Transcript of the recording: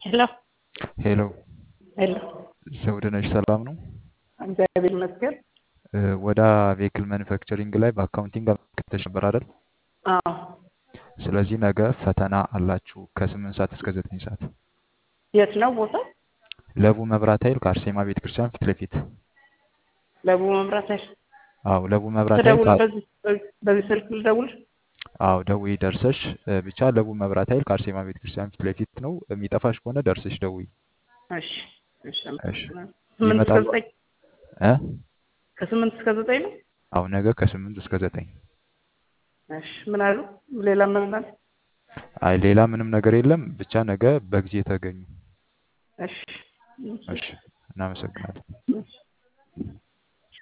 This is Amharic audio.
ሄሎ ሄሎ ሄሎ፣ ዘውድነሽ ሰላም ነው? እግዚአብሔር ይመስገን። እ፣ ወደ ቬክል ማኒፋክቸሪንግ ላይ በአካውንቲንግ አመልክተሽ ነበር አይደል? አዎ፣ ስለዚህ ነገ ፈተና አላችሁ ከስምንት ሰዓት እስከ ዘጠኝ ሰዓት የት ነው ቦታ? ለቡ መብራት ኃይል ከአርሴማ ቤተ ክርስቲያን ፊት ለፊት። ለቡ መምራት አይደል? አዎ ለቡ መብራት ኃይል ትደውል ከ- በዚህ በዚህ- በዚህ ስልክ ልደውል? አዎ ደውዪ ደርሰሽ እ፣ ብቻ ለቡ መብራት ኃይል ከአርሴማ ቤተ ክርስቲያን ፊት ለፊት ነው። የሚጠፋሽ ከሆነ ደርሰሽ ደውዪ። እሺ፣ እሺ፣ እሺ አመሰግናለሁ። ስምንት እስከ ይመጣሉ ዘጠኝ እ ከስምንት እስከ ዘጠኝ ነው። አዎ ነገ ከስምንት እስከ ዘጠኝ እሺ፣ ምን አሉ? ሌላ ምን አለ? አይ ሌላ ምንም ነገር የለም። ብቻ ነገ በጊዜ ተገኙ። እሺ፣ እሺ እናመሰግናለን። እሺ።